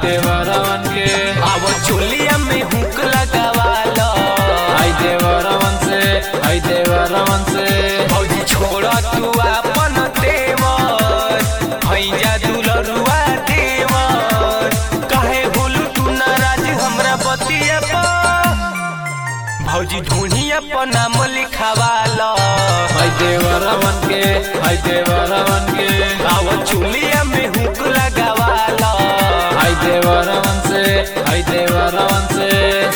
देवरवन के अब चोलिया में हुक लगावालो आई देवरवन से आई देवरवन से भौजी छोड़ तू अपन देवर भैया दुलरुआ देवर काहे बोलू तू नाराज हमरा बतिया पर भौजी ढूंढिया पर नाम लिखावालो आई देवरवन के आई देवरवन के अब चोलिया में हुक लगावालो आई देवरवन से आई देवरवन से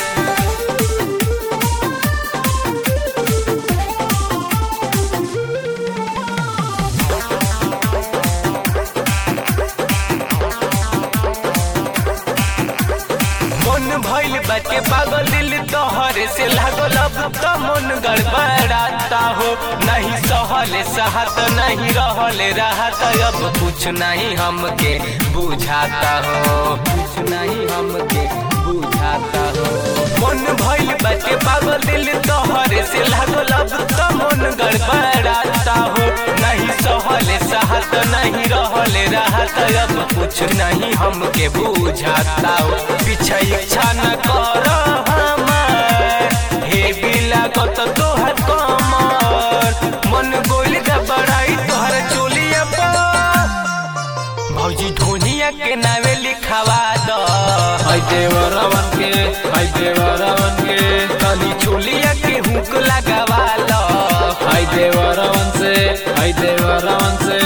मन भइल बाटे पागल दिल तोहरे से लागल अब तो मन गड़बड़ाता हो नहीं सहले सहत नहीं रहले रहत अब कुछ नहीं हमके बुझाता हो कुछ नहीं हमके बुझाता हो मन भइल बाटे पागल दिल तोहरे से लागल अब तो मन गड़बड़ाता हो नहीं सहले सहत नहीं रहले रहत अब कुछ नहीं हमके बुझाता हो पीछे इच्छा न कर हमार हे बिला गत तोहर कमर मन गोल गबड़ाई तोहर चोलिया पर भौजी ढोनिया के नावे लिखावा दो आई देवरवन के आई देवरवन के कली चोलिया के हुक लगावा लो आई देवरवन से आई देवरवन से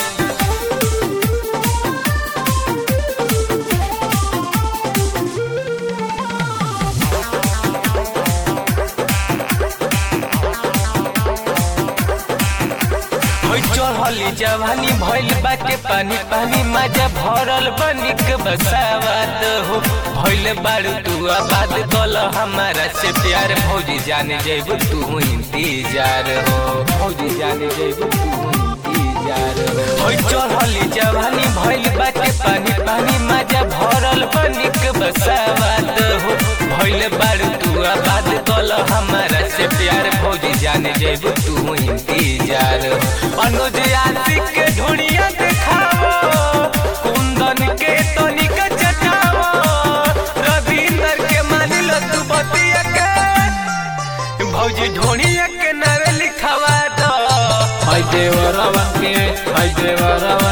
होई चढ़ली जवानी भइल बाटे पानी पानी मजा भरल बनिक बसावत हो भइल बाड़ू तू आबाद कल हमारा से प्यार भौजी जाने जेब तू इंतजार हो भौजी जाने जेब तू इंतजार हो होई चढ़ली जवानी भइल बाटे पानी पानी मजा भरल बनिक बसावत हो भइल बाड़ू तू आबाद कल हमारा से प्यार भौजी जाने जेब तू इंतजार हो अनुज आशिक के ढूंढिया देखावो कुंदन के तनिक चटावो रविंदर के मान लो तू बतिया के भौजी ढोनिया के नावे लिखावा दो आई देवरवन के आई देवरवन